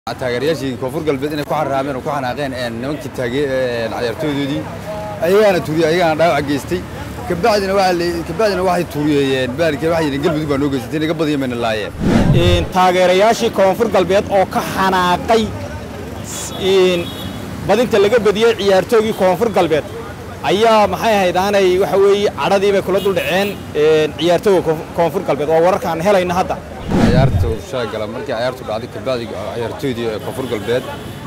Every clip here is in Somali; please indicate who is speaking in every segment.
Speaker 1: taageerayaashii koonfur galbeed inay ku xaraameen oo ku xanaaqeen nimankii cayaartooydoodii ayagaana turiyey ayagaana dhaawac geystay kabacdina kabacdina waxay turiyeeyeen baalkii waxay yidheen galmudug baa noo geysatay naga badiya mayna laayeen
Speaker 2: taageerayaashii koonfur galbeed oo ka xanaaqay badinta laga badiyey ciyaartoogii koonfur galbeed ayaa maxay ahayd aanay waxa weeye cadhadii bay kula dul dhaceen ciyaartooga koonfur galbeed waa wararkaan helayna hadda
Speaker 1: ciyaarta shaagala markii ciyaartu dhacday kabacdi ciyaartooydii ee koonfur galbeed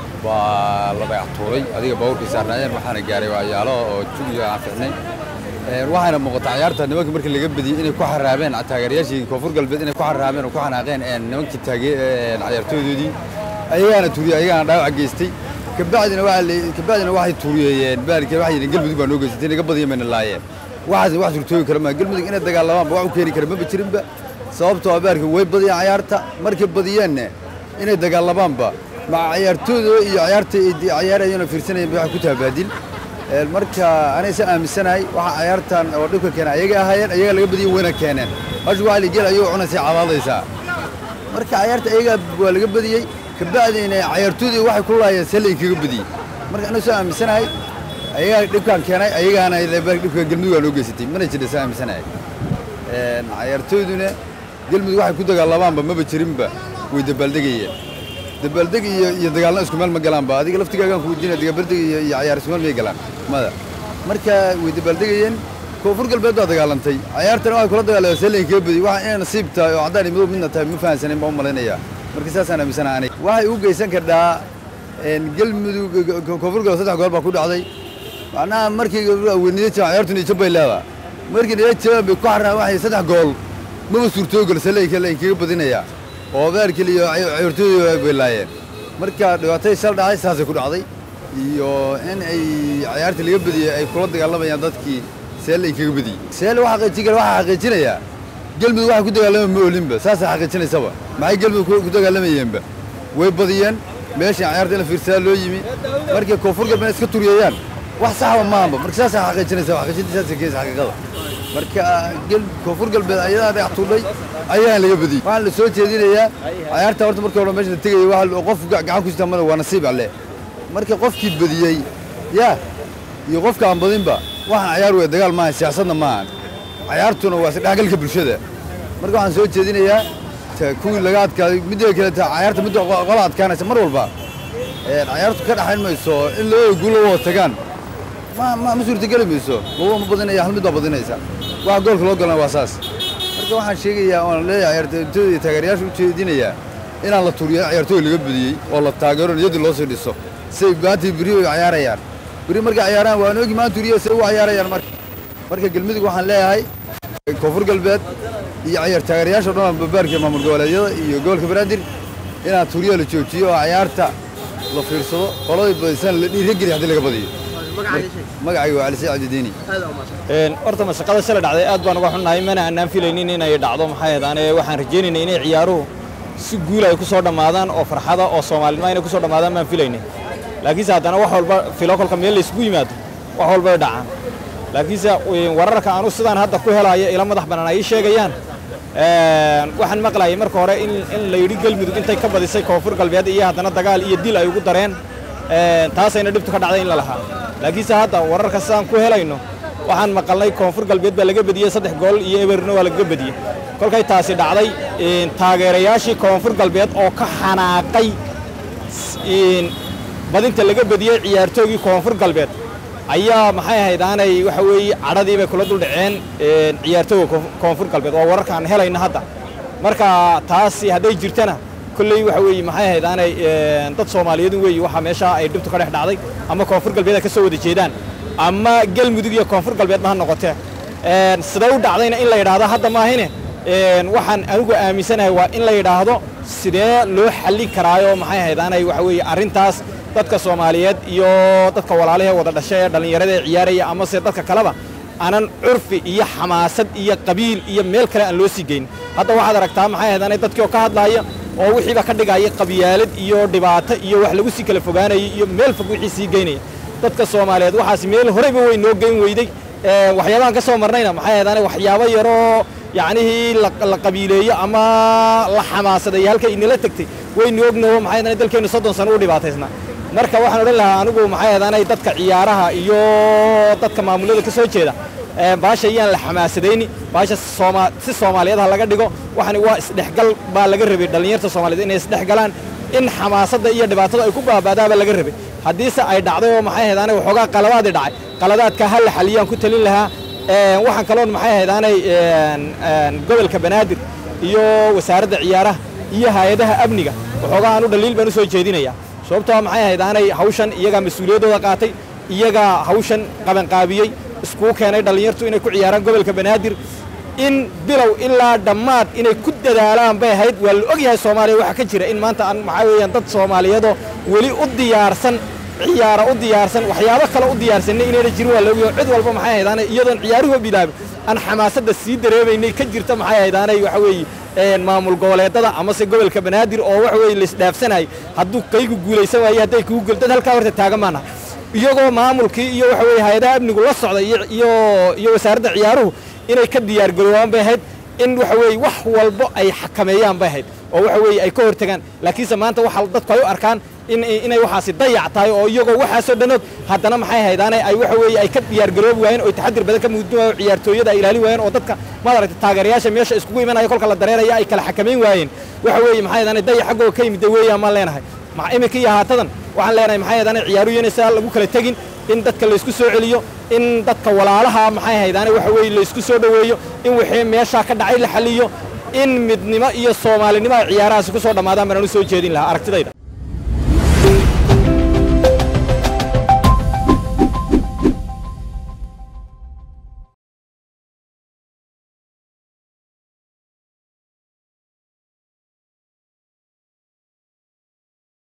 Speaker 1: waa la dhagax tuuray adiga baabuurkii saarnaayeen waxaana gaaray waayaalo oo jugiga aan ficnay waxaana muuqata ciyaarta nimankii markii laga badiyey inay ku xaraameen taageerayaashii koonfur galbeed inay ku xaraameen oo ku xanaaqeen nimankii ciyaartooydoodii ayagaana turiyey ayagaana dhaawac geystay kabacdina kabacdina waxay turiyeeyeen baalkii waxay yidheen galmudug baa noo geysatay naga badiya mayna laayeen waxaasna wax surtoogi kara maa galmudug inay dagaalamaan ba wax u keeni kara maba jirinba sababtoo abaarka way badiyeen cayaarta markay badiyeenna inay dagaallamaanba maca cayaartooda iyo cayaarta cayaarayana fiirsanayeen ba waxay ku taha baadil marka anaysa aaminsanahay waxa cayaartan oo dhibka keena ayaga ahaayeen ayaga laga badiyen wayna keeneen hashu waa ligeel ayagoo cunaysay cabaadaysaa marka cayaarta ayagaa waa laga badiyey kabacdina cayaartoodii waxay ku laayeen see lain kaga badiyey marka anuu soo aaminsanahay ayagaa dhibkaan keenay ayagaana dhibka galmudug waa noo geysatay mana jirta soo aaminsanahay cayaartooyduna galmudug waxay ku dagaalamaanba maba jirinba way dabaaldegayeen dabaaldeg iyo iyo dagaalna isku meel ma galaanba adiga laftigaagaan ku weydiinaya dabaaldeg iyo iyo cayaar isku meel may galaan mada marka way dabaaldegayeen koonfur galbeed baa dagaalantay cayaartana waxay kula dagaalameen see lain kaga badiyey waxa inay nasiib tahay oo caddaan iyo madow midna tahay ma fahansanin baan u malaynayaa marka saasaan aaminsanaha aniga waxay u geysan kardhaa galmudug koonfur galbeed saddex gool baa ku dhacday macnaha markii weynida jabaan cayaartu niyajab bay leedahay markii niyad jabaan bay ku xarnaa waxay saddex gool maba suurtoogal se lain kaga badinayaa oo beerkil iyo cayaartooyda bay laayeen marka dhibaatadii shal dhacay saasay ku dhacday iyo in ay cayaarta laga badiyey ay kula dagaalamayaan dadkii see lain kaga badiyey see waxa xaqiijin kara waxaa xaqiijinayaa galmudug waxay ku dagaalama ma olinba saasay xaqiijinaysaba maxay galmudug ku dagaalamayeenba way badiyeen meeshan cayaarta in la fiirsadaa loo yimi markay koonfur galbeed iska turiyeeyaan wax saxba maahanba marka saasay xaqiijinaysa xaqiijinta saasay keenaysa xaqiiqada marka koonfur galbeed ayadaa dhagax tuudhay ayaan laga badiyey waxaan la soo jeedinayaa cayaarta horta markii hore meesha la tegayay waa qof gacan ku sitamana waa nasiib alle marka qofkii badiyey yaa iyo qofka aan badinba waxaan cayaar weya dagaal maahan siyaasadna maahan cayaartuna waa isdhexgalka bulshada marka waxaan soo jeedinayaa kuwii laga adkaaday midda kale cayaarta midda qola adkaanaysa mar walba cayaartu ka dhaxayn mayso in labada guul la wada tagaan ma ma ma suurtageli mayso laba ma badinaya hal mid baa badinaysa waxa goolka loo galana waa saas marka waxaan sheegayaa oon leeyahay ciyaartooyda iyo taageerayaasha u jeedinayaa inaan la turiyo ciyaartooy laga badiyey oo la taageero niyaddii loo sii dhiso say maantii beri ay cayaarayaan beri markay cayaaraan waan ogi maan turiyo say u cayaarayaan marka marka galmudug waxaan leeyahay koonfur galbeed iyo ciyaar taageerayaasha o dhan babaarka maamul goboleedyada iyo gobolka banaadir inaan turiyo la joojiyo oo cayaarta la fiirsado qoladii badisaan la dhiirageli haddii laga badiyo magacayga waa calisay cabdidiini
Speaker 2: horta mashaqada shala dhacday aad baan uga xunnahay mana aanaan filaynin inay dhacdo maxay ahaydaan waxaan rajaynaynay inay ciyaaruhu si guul ay ku soo dhammaadaan oo farxada oo soomaalinimo inay ku soo dhammaadaan maan filaynin laakiinse haddana wax walba filo kolka meel laysku yimaado wax walbay dhacaan laakiinse wararka aanu sidaan hadda ku helayo ila madax bannaan ay ii sheegayaan waxaan maqlayay marka hore in la yidhi galmudug intay ka badisay koonfur galbeed iyo haddana dagaal iyo dil ay ugu dareen taasayna dhibtu ka dhacday in la lahaa laakiinse hadda wararka sidaan ku helayno waxaan maqalnay koonfur galbeed baa laga bediyey saddex gool iyo eberna waa lagaga bediyey kolkay taasi dhacday taageerayaashii koonfur galbeed oo ka xanaaqay badinta laga bediyey ciyaartoogii koonfur galbeed ayaa maxay ahayd aanay waxa weeye cadhadii bay kula dul dhaceen ciyaartooga koonfur galbeed waa wararkaan helayna hadda marka taasi hadday jirtana kolley waxa weeye maxay ahayd aanay dad soomaaliyeed weeye waxaa meeshaa ay dhibtu ka dhex dhacday ama koonfur galbeed ay ka soo wada jeedaan ama galmudug iyo koonfur galbeedba ha noqotee sidee u dhacdayna in la yidhaahdo hadda maahine waxaan anigu aaminsanahay waa in la yidhaahdo sidee loo xallin karaayo maxay ahayd aanay waxa weeye arrintaas dadka soomaaliyeed iyo dadka walaalahee wada dhashay ee dhallinyarada ee ciyaaraya amase dadka kaleba aanan curfi iyo xamaasad iyo qabiil iyo meel kale aan loo sii geyn hadda waxaad aragtaa maxay ahayd aanay dadkii oo ka hadlaaya oo wixiiba ka dhigaya qabyaalad iyo dhibaato iyo wax lagu sii kala fogaanayay iyo meel fog wixii sii geynaya dadka soomaaliyeed waxaas meel horeyba way noo geyn weyday waxyaabahan ka soo marnayna maxay ahayd aanay waxyaabo yaroo yacnihii la qabiileeyo ama la xamaasadeeyo halkay inala tegtay waynu ognaho maxay ahayd dalkeennu soddon sano u dhibaataysnaa marka waxaan odhan lahaa anigu maxay ahayd dadka ciyaaraha iyo dadka maamulada ka soo jeeda baasha iyaan la xamaasadayni baasha sooma si soomaaliyeed ha laga dhigo waxani waa isdhexgal baa laga rabay dhallinyarta soomaaliyeed inay isdhexgalaan in xamaasadda iyo dhibaatada ay ku baaba'daaba laga rabay haddiise ay dhacday oo maxay ahayd aanay waxoogaa qaladaadii dhacay qaladaadka ha la xaliyaan ku talin lahaa waxaan kaloon maxay ahayd aanay gobolka banaadir iyo wasaaradda ciyaaraha iyo hay-adaha amniga waxoogaa aanu dhaliil baan u soo jeedinayaa sababtoo maxay ahayd aanay hawshan iyagaa mas-uuliyaddooda qaatay iyagaa hawshan qabanqaabiyey iskuu keenay dhallinyartu inay ku ciyaaraan gobolka banaadir in bilow ilaa dhammaad inay ku dadaalaan bay ahayd waa la og yahay soomaaliya waxaa ka jira in maanta aan maxaa weeyaan dad soomaaliyeedoo weli u diyaarsan ciyaara u diyaarsan waxyaabo kale u diyaarsanay inayna jirin waa la ogyahay cid walba maxay ahayd aanay iyadoon ciyaaruhu bilaabin aan xamaasadda sii dareemaynay ka jirta maxay ahayd aanay waxa weeye maamul goboleedada amase gobolka banaadir oo waxa weeye laisdhaafsanayay hadduu kaygu guulaysan waaye hadday kugu gul dad halkaa horta taagan maana iyagoo maamulkii iyo waxa weeye hay-adaha amnigu la socda iyo iyo wasaaradda ciyaaruhu inay ka diyaargaroobaan bay ahayd in waxa weeye wax walbo ay xakameeyaan bay ahayd oo waxa weeye ay ka hortagaan laakiinse maanta waxa dadku ay u arkaan in inay waxaasi dayac tahay oo iyagoo waxaasoo dhan og haddana maxay haydaane ay waxa weeye ay ka diyaargaroobi waayeen oo taxadir badan ka muujin waayeen ciyaartooyada ay ilaalin waayeen oo dadka maad aragtay taageerayaasha meesha iskugu imanaya kolka la dareeraya ay kala xakamayn waayeen waxa weeye maxay haydaane dayac xaggooga ka yimid weeyaan maan leenahay iminka iyo haatadan waxaan leenahay maxay haydaane ciyaaruhu inaysaa lagu kala tegin in dadka laysku soo celiyo in dadka walaalaha maxay haydaane waxa weeye laysku soo dhoweeyo in wixii meeshaa ka dhacay la xaliyo in midnimo iyo soomaalinimo ay ciyaarahaasi ku soo dhammaadaan baan u soo jeedin lahaa aragtidayda